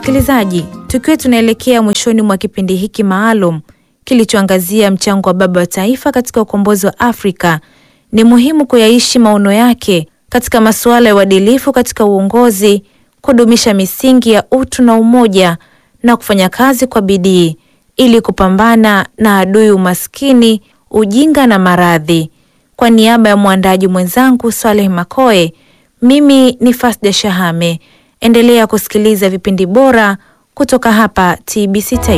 Msikilizaji, tukiwa tunaelekea mwishoni mwa kipindi hiki maalum kilichoangazia mchango wa baba wa taifa katika ukombozi wa Afrika, ni muhimu kuyaishi maono yake katika masuala ya uadilifu katika uongozi, kudumisha misingi ya utu na umoja na kufanya kazi kwa bidii ili kupambana na adui umaskini, ujinga na maradhi. Kwa niaba ya mwandaji mwenzangu Swaleh Makoe, mimi ni Fasda Shahame. Endelea kusikiliza vipindi bora kutoka hapa TBC Taifa.